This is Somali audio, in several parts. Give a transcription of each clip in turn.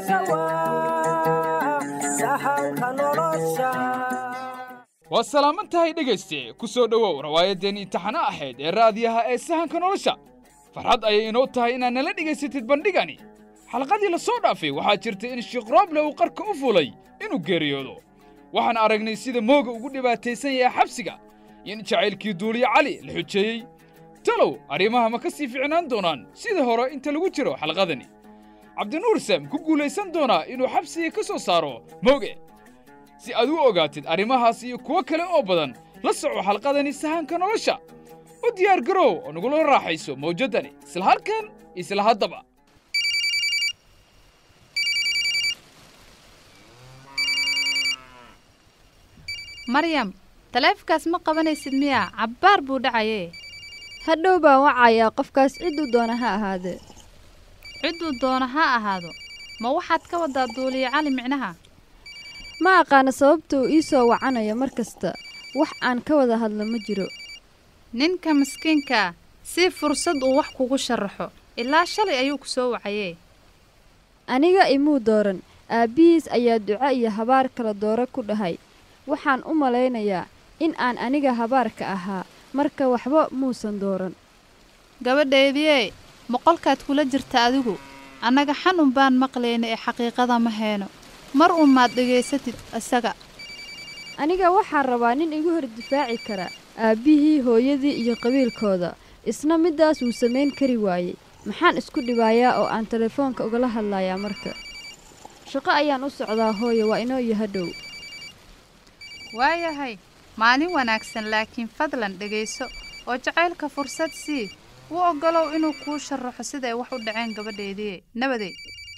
waa salaaman tahay dhegayste ku soo dhowow rawaayaddeen imtixano ahayd ee raadiyaha ee sahanka nolosha farxad ayay inoo tahay inaad nala dhegaysatid bandhigani xalqadii la soo dhaafay waxaa jirta in sheekh rooble uu qarka u fulay inuu geeriyoodo waxaan aragnay sida mooga ugu dhibaataysan yahay xabsiga iyo in jacaylkii duuliye cali la xujeeyey talow arrimaha ma ka sii ficnaan doonaan sida hore inta lagu jiro xalqadani cabdinuur sam ku guulaysan doonaa inuu xabsiga ka soo saaro mooge si aad u ogaatid arrimahaas iyo kuwo kale oo badan la soco xalqadani sahanka nolosha u diyaar garow oo nagula raaxayso mawjaddani isla halkan isla haddaba maryam taleefankaas ma qabanaysid miyaa cabbaar buu dhacayee hadhow baan wacayaa qofkaas cidduu doona ha ahaadee cidduu doona ha ahaado ma waxaad ka waddaa duuliye cali micnaha ma aqaana sababta uu ii soo wacanayo mar kasta wax aan ka wada hadlo ma jiro ninka miskiinkaa si fursad uu wax kugu sharaxo ilaa shalay ayuu ku soo wacayee aniga imuu dooran aabbihiis ayaa duco iyo habaar kala dooro ku dhahay waxaan u malaynayaa in aan aniga habaarka ahaa marka waxba muusan dooran gabadhaydiyee moqolkaad kula jirta adigu annaga xanun baan maqlayna ee xaqiiqada ma heeno mar unmaad dhegaysatid isaga aniga waxaan rabaa nin igu hor difaaci kara aabbihii hooyadii iyo qabiilkooda isna middaas wuu samayn kari waayey maxaan isku dhibaayaa oo aan telefoonka ugala hadlayaa marka shaqo ayaan u socdaa hooyo waa inoo iyo hadhow waayahay maalin wanaagsan laakiin fadlan dhegayso oo jacaylka fursad sii u oggolow inuu kuu sharaxo siday wax u dhaceen gabadheedii nabadey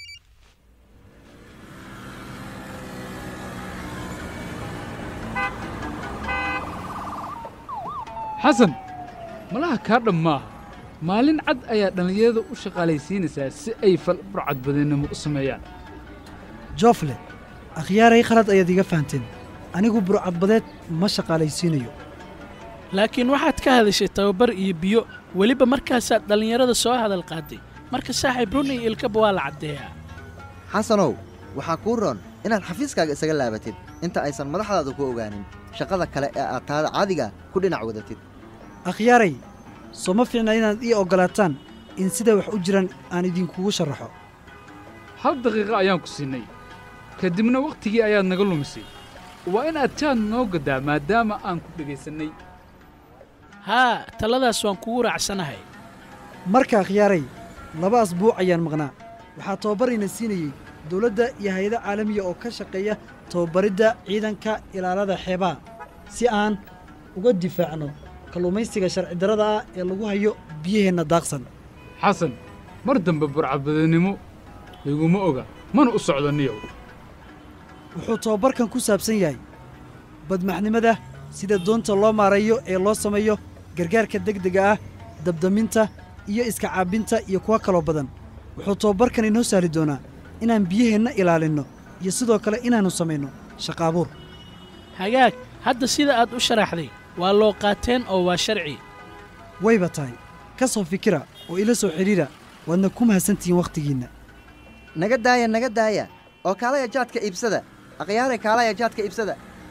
xasan malaha kaa dhammaaha maalin cad ayaa dhallinyarada u shaqaalaysiinaysaa si ay fal burcadbadannimo u sameeyaan joofle akhyaaray khalad ayaad iga fahanteen anigu burcadbadeed ma shaqaalaysiinayo laakiin waxaad ka hadashay tababar iyo biyo weliba markaasaad dhallinyarada soo hadal qaaday marka saaxiib run iyo ilkaba waa la caddeeyaa xasanow waxaa kuu roon inaad xafiiskaaga isaga laabatid inta aysan madaxdaadu ku ogaanin shaqada kale ee aad taada caadiga ku dhinac wadatid akhyaaray soo ma fiicna inaad ii oggolaataan in siday wax u jiraan aan idinkugu sharaxo hal daqiiqo ayaan ku siinay ka dibna wakhtigii ayaad naga lumisay waa inaad jaad noo gaddaa maadaama aan ku dhegaysannay haa taladaas waan kugu raacsanahay marka akhyaaray laba asbuuc ayaan maqnaa waxaa tababarayna siinayey dawladda iyo hay-ado caalamiya oo ka shaqeeya tababaridda ciidanka ilaalada xeebaha si aan uga difaacno kalluumaysiga sharci darrada ah ee lagu hayo biyaheenna daaqsan xasan mar dambe burcadbadannimo layguma oga mana u socdo niyow wuxuu tababarkan ku saabsan yahay badmaxnimada sida doonta loo maareeyo ee loo sameeyo gargaarka degdega ah dabdaminta iyo iska caabbinta iyo kuwo kaloo badan wuxuu tababarkan inoo sahli doonaa inaan biyaheenna ilaalinno iyo sidoo kale inaannu samayno shaqaabuur hagaag hadda sida aad u sharaxday waa loo qaateen oo waa sharci wayba tahay ka soo fikira oo ila soo xidhiidha waadna ku mahadsantihiin wakhtigiinna naga daaya naga daaya oo kaalaya jaadka iibsada akhyaaray kaalaya jaadka iibsada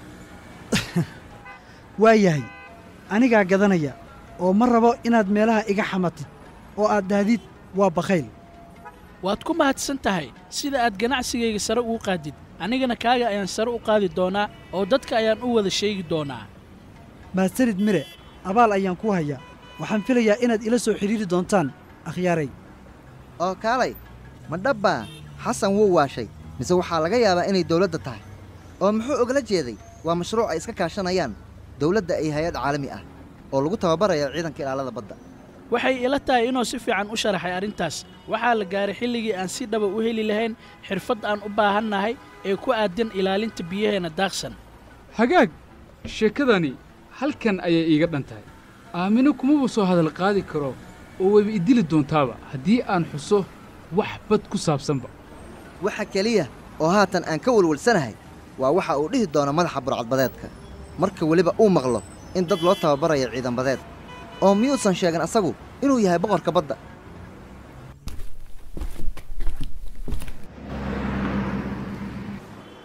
waa yahay anigaa gadanaya oo ma rabo inaad meelaha iga xamatid oo aad dahdid waa bakhayl waad ku mahadsan tahay sida aad ganacsigayga sare ugu qaadid anigana kaaga ayaan sare u qaadi doonaa oo dadka ayaan u wada sheegi doonaa mahadsanid mire abaal ayaan kuu hayaa waxaan filayaa inaad ila soo xidhiiri doontaan akhyaaray oo kaalay ma dhabbaa xasan wuu waashay mise waxaa laga yaabaa inay dawladda tahay oo muxuu ogala jeeday waa mashruuc ay iska kaashanayaan dawladda iyo hay-ad caalami ah oo lagu tababarayo ciidanka ilaalada badda waxay ila tahay inuu si fiican u sharaxay arrintaas waxaa la gaaray xilligii aan si dhaba u heli lahayn xirfad aan u baahannahay ee ku aadan ilaalinta biyaheenna daaqsan hagaag sheekadani halkan ayay iiga dhan tahay aamino kumaba soo hadal qaadi karo oo wayba idili doontaaba haddii aan xuso wax bad ku saabsanba waxa keliya oo haatan aan ka welwelsanahay waa waxa uu dhihi doono madaxa burcadbadeedka marka weliba uu maqlo in dad loo tababarayo ciidanbadeed oo miyuusan sheegin asagu inuu yahay boqorka badda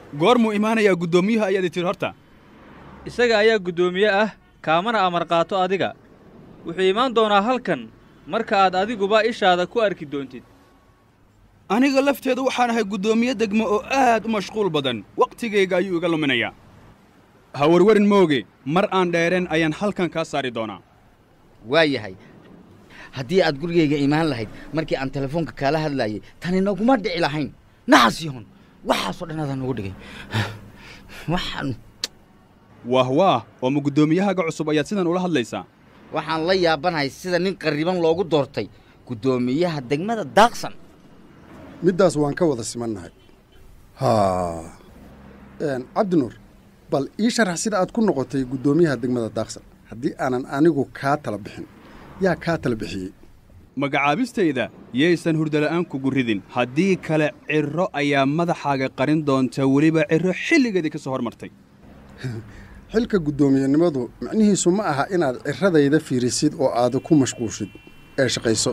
goormuu imaanayaa guddoomiyuhu ayaad tiri horta isaga ayaa guddoomiye ah kaamana amar qaato adiga wuxuu imaan doonaa halkan marka aad adiguba ishaada ku arki doontid aniga lafteedu waxaan ahay guddoomiye degmo oo aad u mashquul badan wakhtigayga ayuu iga luminayaa ha warwarin mooge mar aan dheereen ayaan halkan kaa saari doonaa waa yahay haddii aad gurigayga imaan lahayd markii aan telefoonka kaala hadlaayay tani naguma dhici lahayn naxas yahon waxaasoo dhan adaa nagu dhigay waxaan waah waah oo ma guddoomiyahaga cusub ayaad sidan ula hadlaysaa waxaan la yaabanahay sida nin qarriban loogu doortay guddoomiyaha degmada daaqsan middaas waan ka wada simannahay haa cabdinuur bal ii sharax sida aad ku noqotay guddoomiyaha degmada daaqsan haddii aanan anigu kaa tala bixin yaa kaa tala bixiyey magacaabistayda yaysan hurdala'aan kugu ridin haddii kale cirro ayaa madaxaaga qarin doonta weliba cirro xilligeedii ka soo hormartay xilka guddoomiyenimadu micnihiisu ma aha inaad ciradayda fiirisid oo aad ku mashquushid ee shaqayso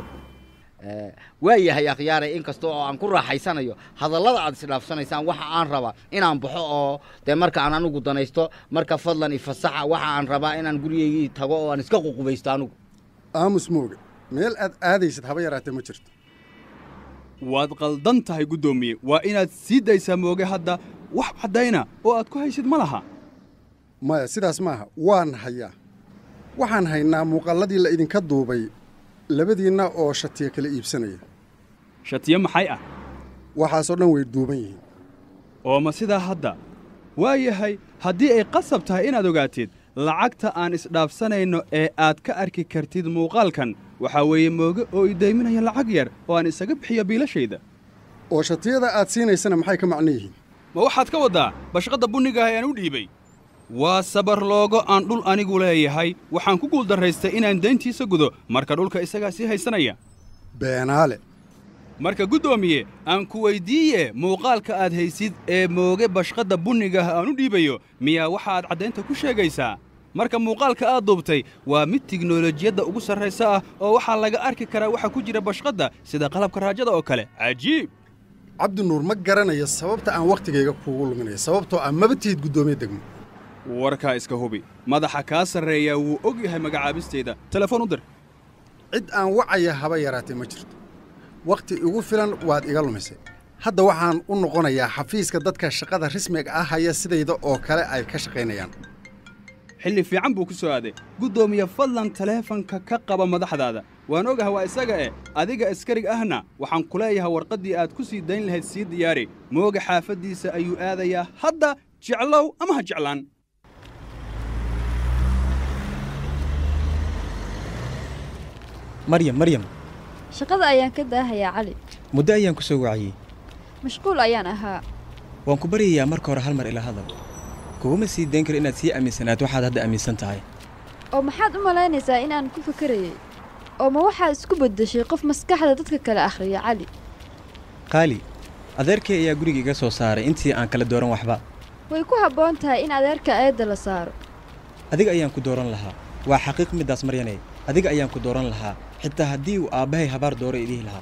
waa yahay akhyaaray in kasta oo aan ku raaxaysanayo hadallada aad isdhaafsanaysaan waxa aan rabaa inaan baxo oo dee marka aan anugu danaysto marka fadlan ifasaxa waxa aan rabaa inaan gurigaygii tago oo aan iska ququbaysto anugu aamus mooge meel aad aadaysid haba yaraatee ma jirto waad qaldan tahay guddoomiye waa inaad sii daysaa mooge hadda wax caddayna oo aad ku haysid ma laha maya sidaas maaha waan hayaa waxaan haynaa muuqaalladii la idinka duubay labadiinna oo shatiya kala iibsanaya shatiyo maxay ah waxaasoo dhan way duuban yihiin oo ma sidaa hadda waa yahay haddii ay qasab tahay inaad ogaatid lacagta aan isdhaafsanayno ee aad ka arki kartid muuqaalkan waxaa weeye mooge oo idayminaya lacag yar oo aan isaga bixiyo biilashayda oo shatiyada aad siinaysana maxay ka macno yihiin ma waxaad ka waddaa bashqadda bunniga ah ee aan u dhiibay waa sabar loogo aan dhul anigu leeyahay waxaan ku guuldarraystay inaan dayntiisa gudo marka dhulka isagaa sii haysanaya beenaale marka guddoomiye aan ku weyddiiye muuqaalka aad haysid ee mooge bashqadda bunnigaah aan u dhiibayo miyaa waxa aad caddaynta ku sheegaysaa marka muuqaalka aad duubtay waa mid tiknolojiyadda ugu sarraysa ah oo waxaa laga arki karaa waxa ku jira bashqadda sida qalabka raajada oo kale cajiib cabdinuur ma garanayo sababta aan wakhtigayga kuugu luminayo sababtoo ah maba tihid guddoomiye degmo warkaa iska hubi madaxa kaa sarreeyaa wuu og yahay magacaabistayda telefoon u dir cid aan wacaya haba yaraatee ma jirto wakhti igu filan waad iga lumisay hadda waxaan u noqonayaa xafiiska dadka shaqada rasmiga ah haya sidayda oo kale ay ka shaqaynayaan xilli fiican buu ku soo aaday guddoomiye fadlan taleefanka ka qaba madaxdaada waan ogaha waa isaga eh adiga askarig ahna waxaan ku leeyahay warqaddii aad ku sii dayn lahayd sii diyaari mooga xaafaddiisa ayuu aadayaa hadda jeclow ama ha jeclaan maryam maryam shaqada ayaan ka daahayaa cali muddo ayaan ku soo waciyey mashquul ayaan ahaa waan ku baryayaa marka hore hal mar ila hadal kuguma sii dayn karo inaad sii aaminsanaato waxaad hadda aaminsan tahay oo maxaad u malaynaysaa in aan ku fakarayay oo ma waxaad isku beddeshay qof maskaxda dadka kale akhriya cali qaali adeerkay ayaa guriga iga soo saaray intii aan kala dooran waxba way ku habboon tahay in adeerka eedda la saaro adiga ayaan ku dooran lahaa waa xaqiiq middaas maryanay adiga ayaan ku dooran lahaa xitaa haddii uu aabbahay habaar dooro idhihi lahaa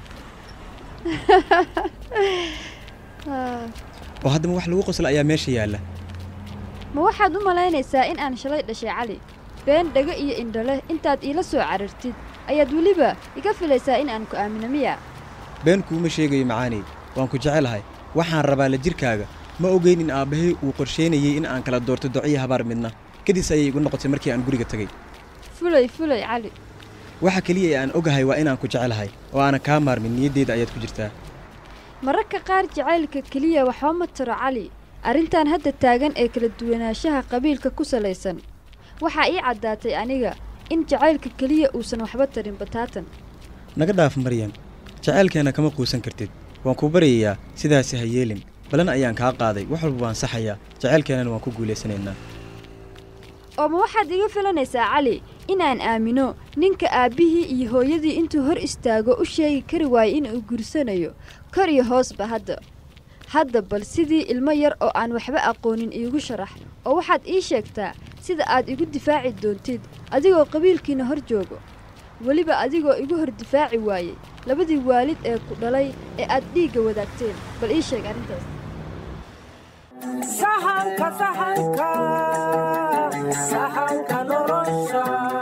oo haddama wax lagu qosla ayaa meesha yaalla ma waxaad u malaynaysaa in aan shalay dhashay cali been dhego iyo indholeh intaad iila soo carartid ayaad weliba iga filaysaa in aan ku aamino miya been kuuma sheegayo macaaney waan ku jecelahay waxaan rabaa la jirkaaga ma ogeyn in aabbahay uu qorshaynayey in aan kala doorto duciyo habaar midna kadis ayay igu noqotay markii aan guriga tegey fulay fulay cali waxa keliya ee aan ogahay waa inaan ku jecelahay oo aanan kaa maarmin niyaddeyda ayaad ku jirtaa mararka qaar jacaylka keliya waxba ma tiro cali arrintan hadda taagan ee kala duwanaanshaha qabiilka ku salaysan waxaa ii caddaatay aniga in jacaylka keliya uusan waxba tarin bataatan naga dhaaf maryan jacaylkeenna kama quusan kartid waan ku baryayaa sidaasi ha yeelin balan ayaan kaa qaaday wax walba waan saxayaa jacaylkeennana waan ku guulaysanaynaa oo ma waxaad iga filanaysaa cali inaan aamino ninka aabbihii iyo hooyadii intuu hor istaago u sheegi kari waayo inuu gursanayo kor iyo hoosba hadda hadda bal sidii ilmo yar oo aan waxba aqoonin iigu sharax oo waxaad ii sheegtaa sida aad igu difaaci doontid adigoo qabiilkiina hor joogo weliba adigoo igu hor difaaci waayey labadii waalid ee ku dhalay ee aad dhiigga wadaagteen bal ii sheeg arrintaas sahanka sahanka sahanka nolosha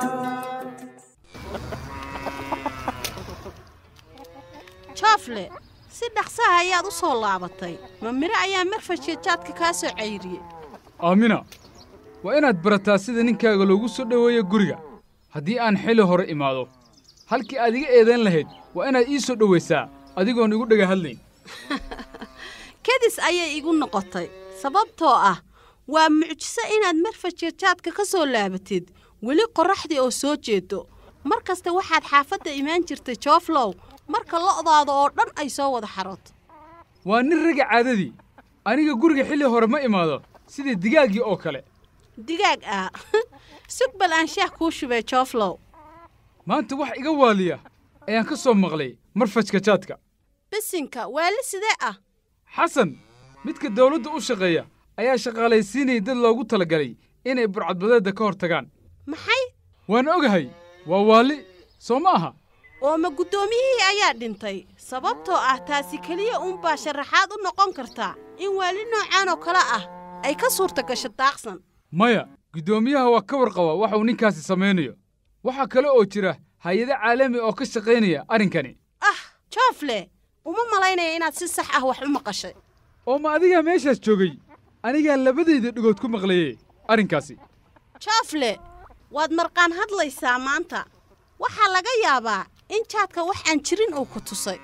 joofle si dhaqsaha ayaad u soo laabatay ma miro ayaa marfashka jaadka kaa soo cayriyey aamina waa inaad barataa sida ninkaaga loogu soo dhoweeyo guriga haddii aan xili hore imaado halkii aad iga eedayn lahayd waa inaad ii soo dhowaysaa adigoon igu dhega hadlayn kadis ayay igu noqotay sababtoo ah waa mucjiso inaad marfashka jaadka ka soo laabatid weli qorraxdii oo soo jeedo mar kasta waxaad xaafadda imaan jirtay jooflow marka lo'daada oo dhan ay soo wada xarooto waa nin raga caadadii aniga guriga xilli hore ma imaado sidii digaaggii oo kale digaag ah sug bal aan shaah kuu shubay jooflow maanta wax iga waaliya ayaan ka soo maqlay marfajka jaadka bisinka waali sidee ah xasan midka dawladda u shaqeeya ayaa shaqaalaysiinayay dad loogu talagalay inay burcadbadeedda ka hor tagaan maxay waan ogahay waa waali soo ma aha oo ma guddoomiyihii ayaa dhintay sababtoo ah taasi keliya uunbaa sharaxaad u noqon kartaa in waali noocaan oo kale ah ay ka suurta gasho daaqsan maya guddoomiyaha waa ka warqaba waxa uu ninkaasi samaynayo waxaa kale oo jira hay-ado caalami oo ka shaqaynaya arrinkani ah joofle uma malaynaya inaad si sax ah wax u maqashay oo ma adigaa meeshaas joogay anigaa labadayda dhigood ku maqlaye arrinkaasi joofle waad marqaan hadlaysaa maanta waxaa laga yaabaa in jaadka wax aan jirin uu ku tusay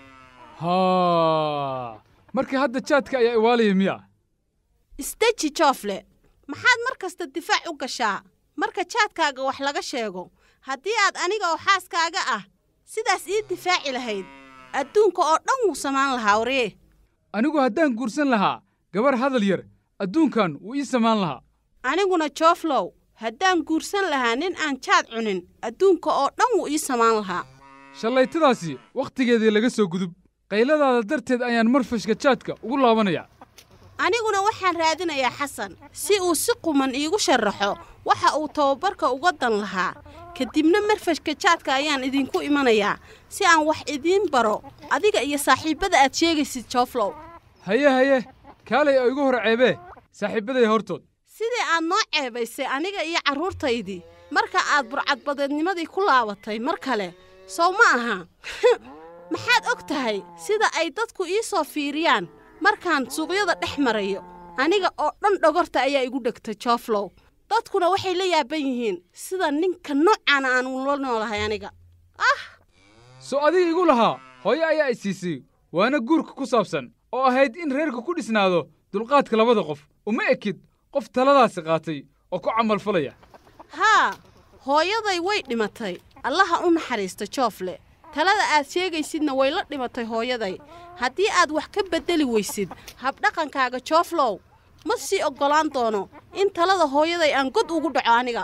haa marka hadda jaadka ayaa iwaalaya miya isdeji joofle maxaad mar kasta difaac u gashaa marka jaadkaaga wax laga sheego haddii aad aniga oo xaaskaaga ah sidaas ii difaaci lahayd adduunka oo dhan wuu samaan lahaa waree anigu haddaan guursan lahaa gabar hadal yar adduunkan wuu ii samaan lahaa aniguna jooflow haddaan guursan lahaa nin aan jaad cunin adduunka oo dhan wuu ii samaan lahaa shallaytadaasi wakhtigeedii laga soo gudub qayladaada darteed ayaan marfashka jaadka ugu laabanayaa aniguna waxaan raadinayaa xasan si uu si quman iigu sharaxo waxa uu tababarka uga dan lahaa kadibna marfashka jaadka ayaan idinku imanayaa si aan wax idiin baro adiga iyo saaxiibbada aad sheegaysid jooflow haye haye kaalay oo igu hor ceebee saaxiibbaday hortood sidii aad noo ceebaysay aniga iyo carruurtaydii marka aad burcadbadeednimadii ku laabatay mar kale sow ma aha maxaad og tahay sida ay dadku ii soo fiiriyaan markaan suuqyada dhex marayo aniga oo dhan dhogorta ayaa igu dhegtay jooflow dadkuna waxay la yaaban yihiin sida ninka noocaana aan ula noolahay aniga ah soo adiga igu lahaa hooyo ayaa i siisay waana guurka ku saabsan oo ahayd in reerka ku dhisnaado dulqaadka labada qof uma ekid qof taladaasi qaatay oo ku camalfalaya haa hooyaday way dhimatay allaha u naxariista joofle talada aad sheegaysidna way la dhimatay hooyaday haddii aad wax ka beddeli weysid habdhaqankaaga jooflow ma sii oggolaan doono in talada hooyaday aan god ugu dhaco aniga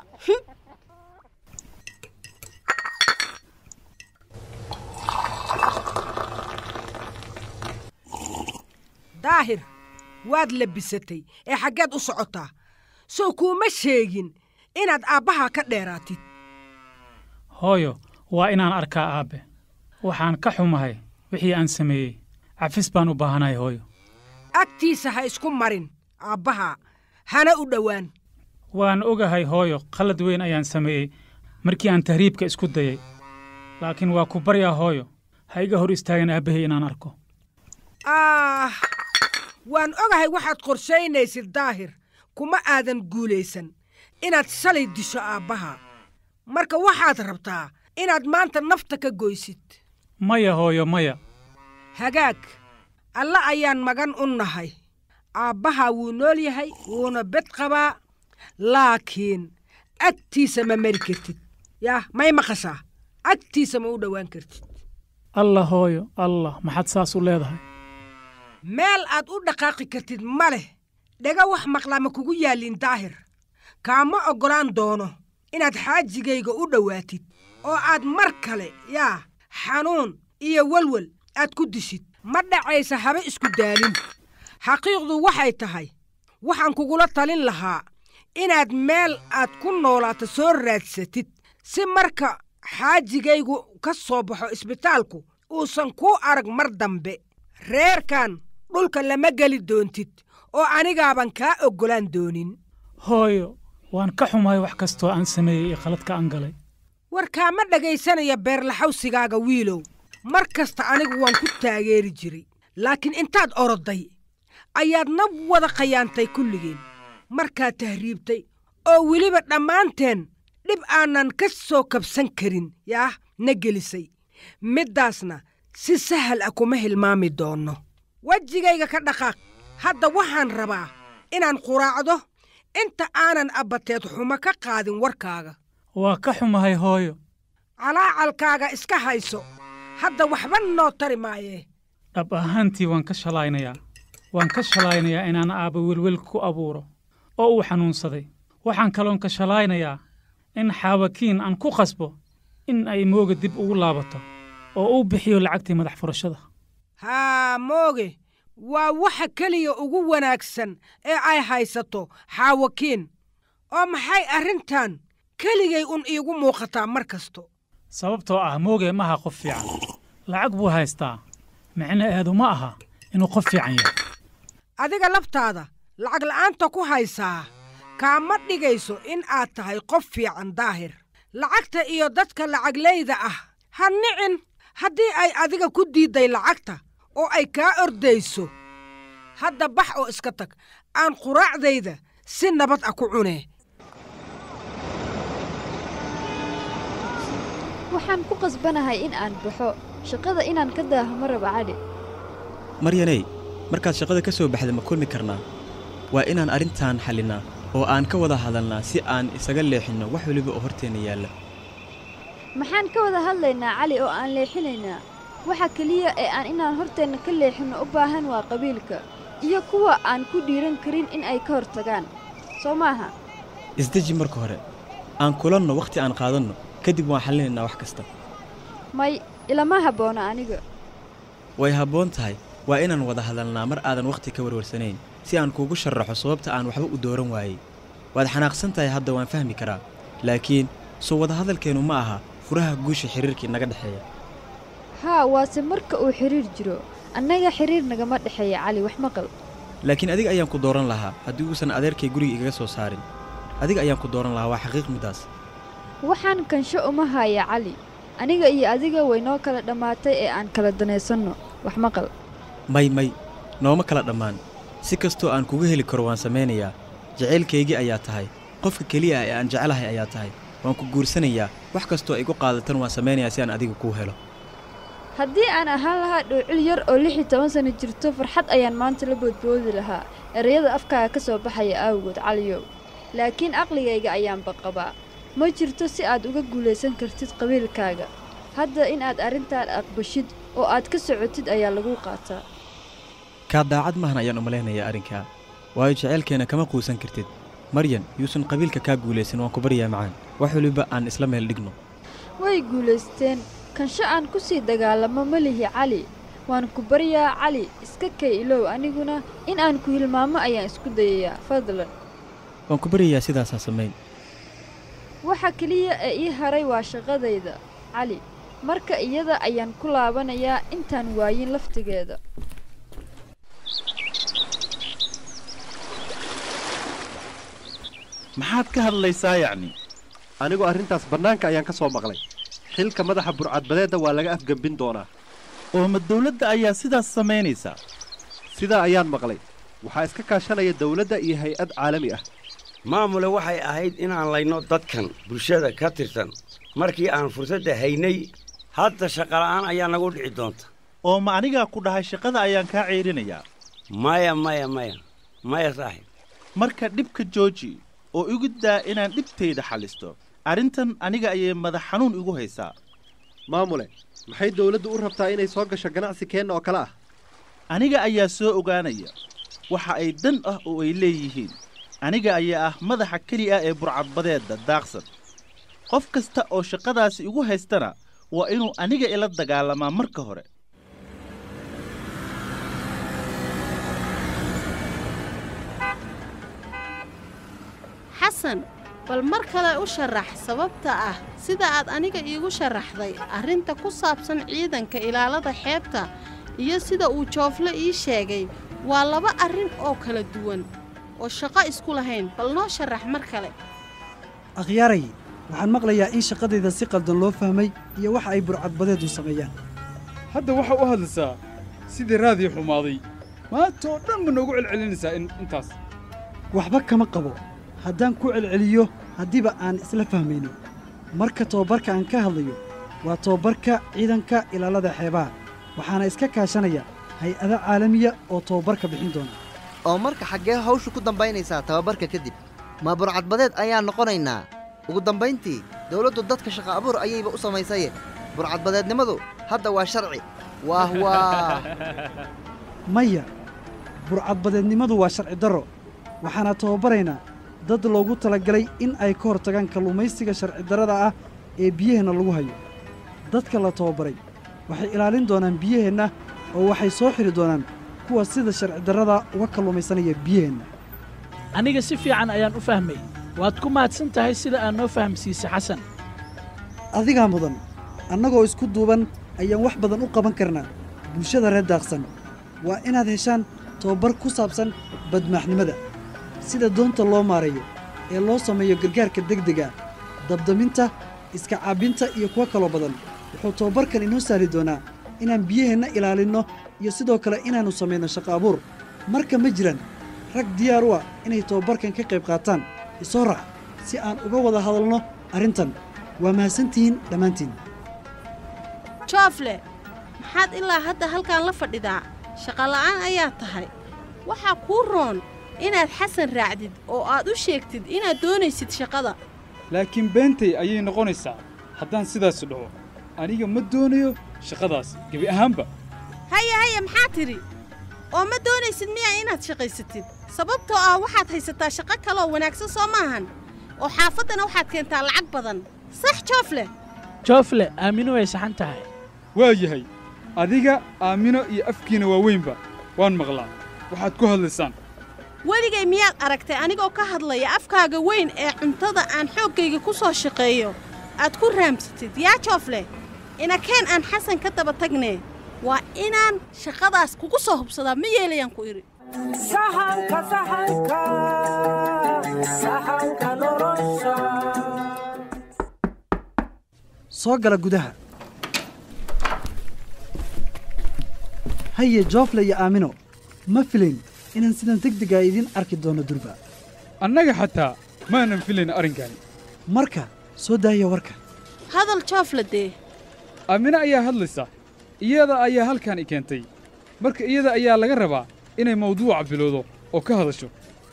daahir waad labisatay ee xaggeed u socotaa sow kuuma sheegin inaad aabbahaa ka dheeraatid hooyo waa inaan arkaa aabbe waxaan ka xumahay wixii aan sameeyey cafis baan u baahanahay hooyo agtiisa ha isku marin aabbahaa hana u dhowaan waan ogahay hooyo khallad weyn ayaan sameeyey markii aan tahriibka isku dayay laakiin waa ku baryaa hooyo ha iga hor istaagin aabbahay inaan arko ah waan ogahay waxaad qorshaynaysid daahir kuma aadan guulaysan inaad shalay disho aabbaha marka waxaad rabtaa inaad maanta nafta ka goysid maya hooyo maya hagaag alle ayaan magan u nahay aabbahaa wuu nool yahay wuuna bed qabaa laakiin agtiisa ma mari kartid yaah may maqashaa agtiisa ma u dhowaan kartid allah hooyo allah maxaad saas u leedahay meel aad u dhaqaaqi kartid ma leh dhega wax maqlaa ma kugu yaallin daahir kaama oggolaan doono inaad xaajigayga u dhowaatid oo aad mar kale yaa xanuun iyo welwel aad ku dishid ma dhacaysa haba isku daalin xaqiiqdu waxay tahay waxaan kugula talin lahaa inaad meel aad ku noolaato soo raadsatid si marka xaajigaygu ka soo baxo isbitaalku uusan kuu arag mar dambe reerkan dhulka lama geli doontid oo anigaaban kaa oggolaan doonin hooyo waan ka xumahay wax kastoo aan sameeyey iyo khaladka aan galay war kaama dhegaysanaya beerlaxawsigaaga wiilow mar kasta anigu waan ku taageeri jiray laakiin intaad oroday ayaad na wada khayaantay kulligeen markaad tahriibtay oo weliba dhammaanteen dhib aanan ka soo kabsan karin yaah na gelisay middaasna si sahal ah kuma hilmaami doonno wejigayga ka dhaqaaq hadda waxaan rabaa inaan quraacdo inta aanan abbateed xumo ka qaadin warkaaga waa ka xumahay hooyo calaacalkaaga iska hayso hadda waxba noo tari maayee dhab ahaantii waan ka shalaynayaa waan ka shalaynayaa inaan aabba welwel ku abuuro oo uu xanuunsaday waxaan kaloon ka shalaynayaa in xaawakiin aan ku qasbo in ay mooga dib ugu laabato oo uu bixiyo lacagtii madax furashada haa mooge waa waxa keliya ugu wanaagsan ee ay haysato xaawakiin oo maxay arrintan keligay un iigu muuqataa mar kasto sababtoo ah mooge ma aha qof fiican lacag buu haystaa micnaheedu ma aha inuu qof fiican yahay adiga laftaada lacag la'aanta ku haysaa kaama dhigayso in aad tahay qof fiican daahir lacagta iyo dadka lacaglayda ah ha nicin haddii ay adiga ku diidday lacagta oo ay kaa ordayso hadda bax oo iska tag aan quraacdayda si nabad ah ku cunee waxaan ku qasbanahay in aan baxo shaqada inaan ka daaho ma raba cali maryaney markaad shaqada ka soo baxda ma kulmi karnaa waa inaan arrintan xallinnaa oo aan ka wada hadalnaa si aan isaga leexinno wax weliba oo horteenna yaalla maxaan ka wada hadlaynaa cali oo aan leexinaynaa waxa keliya ee aan inaan horteenna ka leexinno u baahan waa qabiilka iyo kuwa aan ku dhiiran karin in ay ka hor tagaan soo maaha isdeji marka hore aan kulanno wakhti aan qaadanno kadib waan xallinaynaa wax kasta may ilama habboona aniga way habboon tahay waa inaan wada hadalnaa mar aadan wakhti ka warwarsanayn si aan kuugu sharraxo sababta aan waxba u dooran waayey waad xanaaqsan tahay hadda waan fahmi karaa laakiin soo wadahadalkeennu ma aha furaha guusha xiriirkii naga dhexeeya haa waase marka uu xidhiir jiro annaga xidhiir nagama dhexeeya cali wax maqal laakiin adiga ayaan ku dooran lahaa haddii uusan adeerkay guriga igaga soo saarin adiga ayaan ku dooran lahaa waa xaqiiq middaas waxaan kansho uma haya cali aniga iyo adiga way noo kala dhammaatay ee aan kala danaysanno wax maqal may may nooma kala dhammaan si kastoo aan kugu heli karo waan samaynayaa jacaylkaygii ayaa tahay qofka keliya ah ee aan jecelahay ayaa tahay waan ku guursanayaa wax kastoo igu qaadatan waan samaynayaa si aan adiga kuu helo haddii aan ahaan lahaa dhowcil yar oo lix iyo toban sanno jirto farxad ayaan maanta la boodboodi lahaa erayada afkaaga ka soo baxaya aawgood caliyow laakiin aqligayga ayaanba qabaa ma jirto si aad uga guulaysan kartid qabiilkaaga hadda in aad arrintan aqbashid oo aad ka socotid ayaa lagu qaataa kaa daacad maahan ayaan u malaynayaa arrinkaa waayo jaceylkeenna kama quusan kartid maryan yuusan qabiilka kaa guulaysan waan ku baryaa macaan wax weliba aan isla meel dhigno way guulaysteen kansho aan ku sii dagaalamo ma lihi cali waan ku baryaa cali iska kay ilow aniguna in aan ku hilmaamo ayaan isku dayayaa fadlan waan ku baryayaa sidaasaa samayn waxa keliya ee ii haray waa shaqadayda cali marka iyada ayaan ku laabanayaa intaan waayin laftigeeda maxaad ka hadlaysaa yacni anigu arrintaas bannaanka ayaan ka soo maqlay xilka madaxa burcadbadeedda waa laga afgembin doonaa oo ma dawladda ayaa sidaas samaynaysaa sidaa ayaan maqlay waxaa iska kaashanaya dawladda iyo hay-ad caalami ah maamule waxay ahayd inaan layno dadkan bulshada ka tirsan markii aan fursadda haynay hadda shaqala'aan ayaa nagu dhici doonta oo ma anigaa ku dhahay shaqada ayaan kaa ceyrinayaa maya maya maya maya saaxib marka dhibka jooji oo igu daa inaan dhibtayda xallisto arrintan aniga ayay madax xanuun igu haysaa maamule maxay dawladdu u rabtaa inay soo gasho ganacsi keenna oo kale ah aniga ayaa soo ogaanaya waxa ay dan ah oo ay leeyihiin aniga ayaa ah madaxa keliya ah ee burcadbadeedda daaqsan qof kasta oo shaqadaasi igu haystana waa inuu aniga ila dagaalamaa marka hore xasan bal mar kale u sharax sababta ah sida aad aniga iigu sharaxday arrinta ku saabsan ciidanka ilaalada xeebta iyo sida uu joofle ii sheegay waa laba arrin oo kala duwan oo shaqo isku lahayn bal noo sharax mar kale akhyaaray waxaan maqlayaa in shaqadayda si qaldan loo fahmay iyo waxa ay burcadbadeedu sameeyaan hadda waxaa u hadlaysaa sidii raadii xumaaday maanta oo dhan ma noogu celcelinaysaa in intaas waxba kama qabo haddaan ku celceliyo haddiiba aan isla fahmayno marka tobabarka aan ka hadlayo waa tobabarka ciidanka ilaalada xeebaha waxaana iska kaashanaya hay-ada caalamiya oo tobabarka bixin doona oo marka xaggee hawshu ku dambaynaysaa tababarka kadib ma burcadbadeed ayaan noqonaynaa ugu dambayntii dawladdu dadka shaqa abuur ayayba u samaysaye burcadbadeednimadu hadda waa sharci waah waah maya burcadbadeednimadu waa sharci darro waxaana tababaraynaa dad loogu talagalay in ay ka hortagaan kalluumaysiga sharci darrada ah ee biyaheenna lagu hayo dadka la tababaray waxay ilaalin doonaan biyaheenna oo waxay soo xidhi doonaan kuwa sida sharci darrada uga kalluumaysanaya biyaheenna aniga si fiican ayaan u fahmay waad ku mahadsan tahay sida aad noo fahamsiisay xasan adigaa mudan annagoo isku duuban ayaan wax badan u qaban karnaa bulshada reer daaqsan waa inaad heshaan tababar ku saabsan badmaaxnimada sida doonta loo maareeyo ee loo sameeyo gargaarka degdega dabdaminta iska caabinta iyo kuwo kaloo badan wuxuu tababarkan inoo sahli doonaa inaan biyaheenna ilaalinno iyo sidoo kale inaannu samayno shaqo abuur marka ma jiraan rag diyaar u ah inay tababarkan ka qayb qaataan isoo raac si aan uga wada hadalno arrintan waa mahadsantihiin dhammaantiin joofle maxaad ilaa hadda halkan la fadhidaa shaqola'aan ayaa tahay waxaa kuu roon inaad xasan raacdid oo aad u sheegtid inaad doonaysid shaqada laakiin beentay ayay noqonaysaa haddaan sidaas dhaho aniga ma doonayo shaqadaas gebi ahaanba haya haya maxaa tidhi oo ma doonaysid miyaa inaad shaqaysatid sababtoo ah waxaad haysataa shaqo kaleoo wanaagsan soo maahan oo xaafaddana waxaad keentaa lacag badan sax joofle joofle aamino way saxan tahay waa yahay adiga aamino iyo afkiina waaweynba waan maqlaa waxaad ku hadlaysaan weligay miyaad aragtay anigoo ka hadlaya afkaaga weyn ee cuntada aan xooggayga ku soo shaqeeyo aad ku raamsatid yaa joofle inakeen aan xasan ka daba tagnee waa inaan shaqadaas kugu soo hubsadaa ma yeelayaan ku idhi sahanka sahanka sahanka nolosha soo gala gudaha haye joofle iyo aamino ma filayn inaan sidan degdegaa idiin arki doono durba annaga xataa maanan filayn arrinkaani marka soo daaya warka hadal joofle dee aamino ayaa hadlaysa iyada ayaa halkan i keentay marka iyada ayaa laga rabaa inay mawduuca bilowdo oo ka hadasho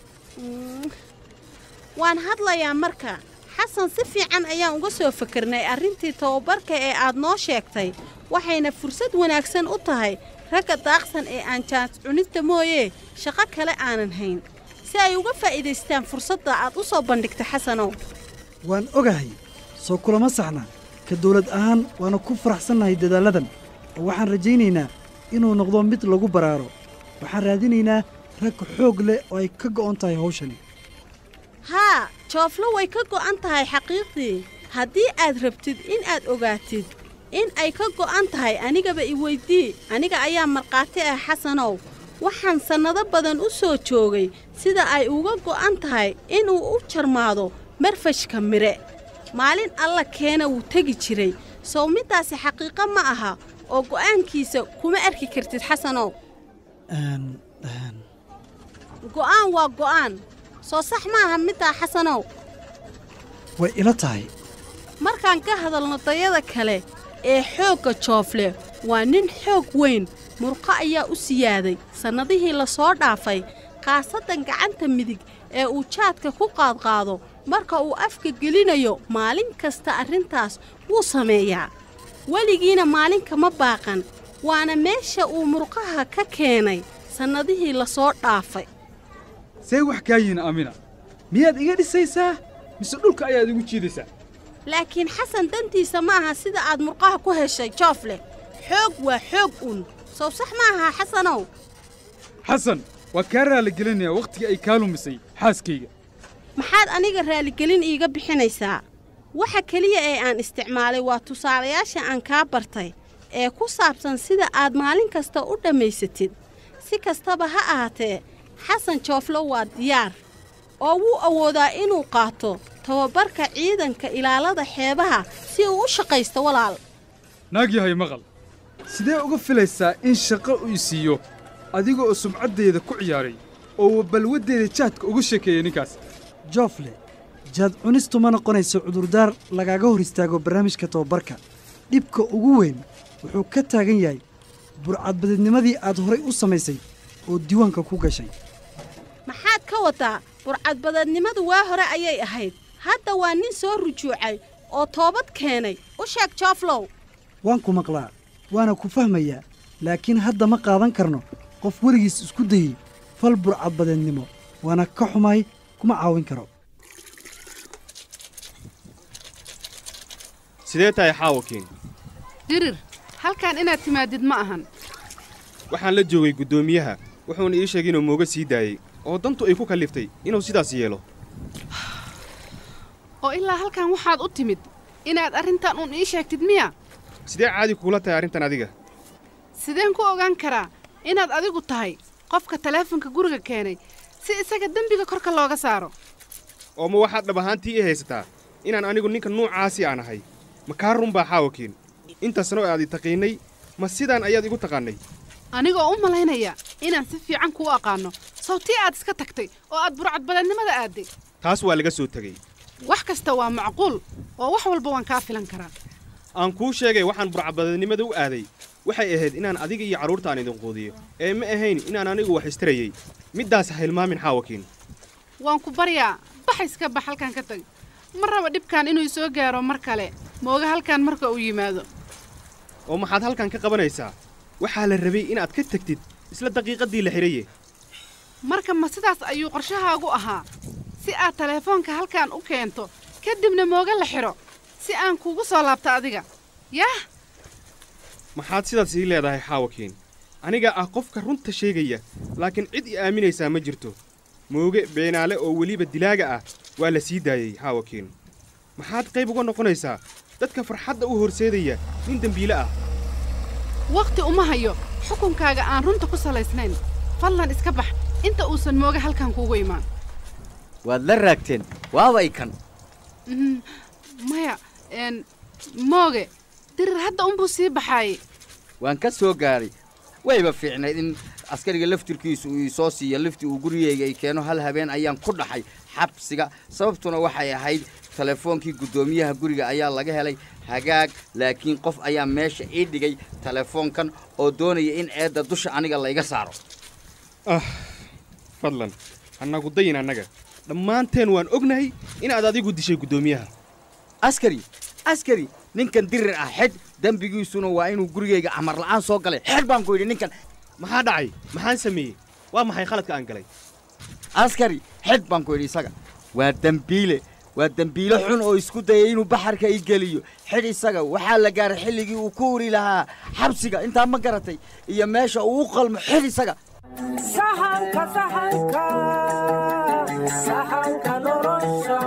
waan hadlayaa marka xasan si fiican ayaan uga soo fakernay arrintii tababarka ee aad noo sheegtay waxayna fursad wanaagsan u tahay ragga daaqsan ee aan jaans cunidda mooyee shaqo kale aanan hayn si ay uga faa'iidaystaan fursadda aad u soo bandhigta xasanow waan ogahay soo kulama saxna ka dawlad ahaan waana ku faraxsannahay dadaalladan oo waxaan rajaynaynaa inuu noqdo mid lagu baraaro waxaan raadinaynaa rag xoog leh oo ay ka go'on tahay hawshani haa jooflo way ka go'an tahay xaqiiqdii haddii aad rabtid in aad ogaatid in ay ka go'an tahay anigaba i weydii aniga ayaa markhaati ah xasanow waxaan sannado badan u soo joogay sida ay uga go'an tahay inuu u jarmaado marfashka mire maalin alla keena wuu tegi jiray sow middaasi xaqiiqo ma aha oo go'aankiisa kuma arki kartid xasanow go'aan waa go'aan soo sax ma aha middaa xasanow way ila tahay markaan ka hadalno dayada kale ee xoogga joofle waa nin xoog weyn murqo ayaa u siyaaday sannadihii la soo dhaafay khaasaddan gacanta midig ee uu jaadka ku qaadqaado marka uu afka gelinayo maalin kasta arrintaas wuu sameeyaa weligiina maalinka ma baaqan waana meesha uu murqaha ka keenay sannadihii la soo dhaafay see wax kaa yihiin aamina miyaad iga dhisaysaa mise dhulka ayaad igu jiidaysaa laakiin xasan dantiisa ma aha sida aad murqaha ku heshay joofle xoog waa xoog un sow sax ma aha xasanow xasan waa kaa raaligelinayaa wakhtigii ay kaa lumisay xaaskayga maxaad aniga raaligelin iiga bixinaysaa waxa keliya ee aan isticmaalay waa tusaalayaasha aan kaa bartay ee ku saabsan sida aad maalin kasta u dhammaysatid si kastaba ha ahaatee xasan jooflo waa diyaar oo wuu awoodaa inuu qaato tababarka ciidanka ilaalada xeebaha si uu u shaqaysto walaal naag yahay maqal sidee uga filaysaa in shaqo uu siiyo adiga oo sumcaddeeda ku ciyaaray oo balwaddeeda jaadka ugu sheekeeyey ninkaas joofle jaad cunistu ma noqonayso cudurdaar lagaaga hor istaago barnaamijka tababarka dhibka ugu weyn wuxuu ka taagan yahay burcadbadeednimadii aad horay u samaysay oo diiwaanka ku gashay maxaad ka wadaa burcadbadeednimadu waa hore ayay ahayd hadda waa nin soo rujuucay oo toobad keenay u sheeg jooflow waan ku maqlaa waana ku fahmayaa laakiin hadda ma qaadan karno qof weligiis isku dayey fal burcadbadeednimo waana ka xumaay kuma caawin karo sidee tahay xaawakiin dirir halkan inaad timaadid ma ahan waxaan la joogay guddoomiyaha wuxuuna ii sheegay inuu mooga sii daayey oo dantu ay ku kalliftay inuu sidaas yeelo oo ilaa halkan waxaad u timid inaad arrintan uun ii sheegtid miya sidee caadi kuula tahay arrintan adiga sideen ku ogaan karaa inaad adigu tahay qofka taleefonka guriga keenay si isaga dembiga korka looga saaro oo ma waxaad dhab ahaantii ii haysataa inaan anigu ninka nuucaasi aan ahay ma kaa run baa xaawakiin intaasna oo aad i taqiinnay ma sidaan ayaad igu taqaannay anigoo u malaynaya inaan si fiican kuu aqaanno sawtii aad iska tagtay oo aad burcadbadeednimada aadday taas waa laga soo tegey wax kasta waa macquul oo wax walba waan kaa filan karaa aan kuu sheegay waxaan burcadbadeednimada u aaday waxay ahayd inaan adiga iyo carruurta aan idin quudiyo ee ma ahayn inaan anigu wax istarayey middaas ha hilmaamin xaawakiin waan ku baryaa bax iska bax halkan ka tag ma raba dhibkan inuu soo gaaro mar kale mooga halkan marka uu yimaado oo maxaad halkan ka qabanaysaa waxaa la rabay inaad ka tegtid isla daqiiqaddii la xidhaye marka ma sidaas ayuu qorshahaagu ahaa si aad taleefoonka halkan u keento kadibna mooga la xidho si aan kuugu soo laabto adiga yaah maxaad sidaas ii leedahay xaawakiin aniga ah qofka runta sheegaya laakiin cid i aaminaysaa ma jirto mooge beenaale oo weliba dilaaga ah waa la sii daayey xaawakiin maxaad qayb uga noqonaysaa dadka farxadda u horseedaya nin dembiile ah wakhti uma hayo xukunkaaga aan runta ku salaysnayn fadlan iska bax inta uusan mooge halkan kuugu imaan waad la raagteen waabay kan Mm, maya n mooge dirir hadda unbuu sii baxaayey waan ka soo gaadhay wayba fiicnayd in askariga laftirkiisu uu isoo siiyo lifti uu gurigayga i keeno hal habeen ayaan ku dhaxay xabsiga sababtuna waxay ahayd telefoonkii guddoomiyaha guriga ayaa laga helay hagaag laakiin qof ayaa meesha ii dhigay telefoonkan oo doonaya in eedda dusha aniga layga saaro ah fadlan annagu dayin annaga dhammaanteen waan ognahay inaad adigu dishay guddoomiyaha askari askari ninkan dirir ah xidh dembigiisuna waa inuu gurigayga amar la'aan soo galay xidh baan ku yidhi ninkan maxaa dhacay maxaan sameeyey waa maxay khaladka aan galay askari xidh baan ku yidhi isaga waa dembiile waa dembiile xun oo isku dayay inuu baxarka i geliyo xidh isaga waxaa la gaaray xilligii uu ku uri lahaa xabsiga intaa ma garatay iyo meesha uu u qalmo xidh isaga sahanka sahanka sahanka nolosha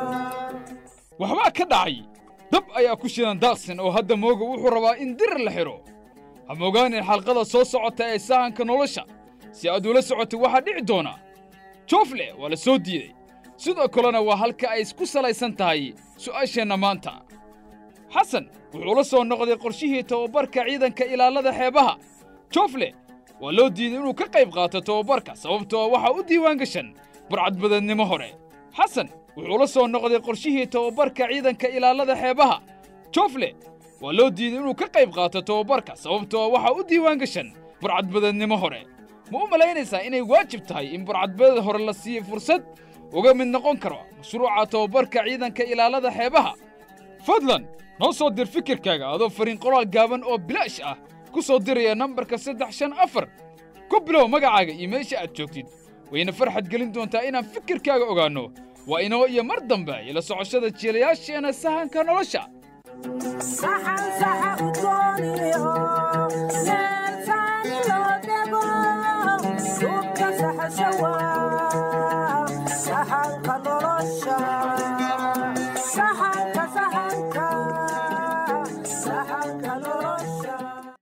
waxbaa ka dhacay dab ayaa ku shidan daaqsin oo hadda mooga wuxuu rabaa in dirir la xidho ha mogaanin xalqada soo socota ee sahanka nolosha si aad ula socotay waxaa dhici doona joofle waa la soo diiday sidoo kalena waa halka ay isku salaysan tahay su'aasheenna maanta xasan wuxuu la soo noqday qorshihii tababarka ciidanka ilaalada xeebaha joofle waa loo diiday inuu ka qayb qaato tababarka sababtoo waxaa u diiwaan gashan burcadbadeednimo hore xasan wuxuu la soo noqday qorshihii tababarka ciidanka ilaalada xeebaha joofle waa loo diiday inuu ka qayb qaato tababarka sababtoo waxaa u diiwaan gashan burcadbadeednimo hore ma u malaynaysaa inay waajib tahay in burcadbadeed hore la siiyo fursad uga mid noqon karo mashruuca tababarka ciidanka ilaalada xeebaha fadlan noo soo dir fikirkaaga adoo fariin qoraal gaaban oo bilaash ah ku soo diraya nambarka saddex shan afar ku bilow magacaaga iyo meesha aad joogtid wayna farxad gelin doontaa inaan fikirkaaga ogaanno waa inoo iyo mar dambe ila socoshada jiilayaasheenna sahanka nolosha saxan saxa u dooniyo meel saani loo dhego suubka saxashawa saxanka nolosha saxan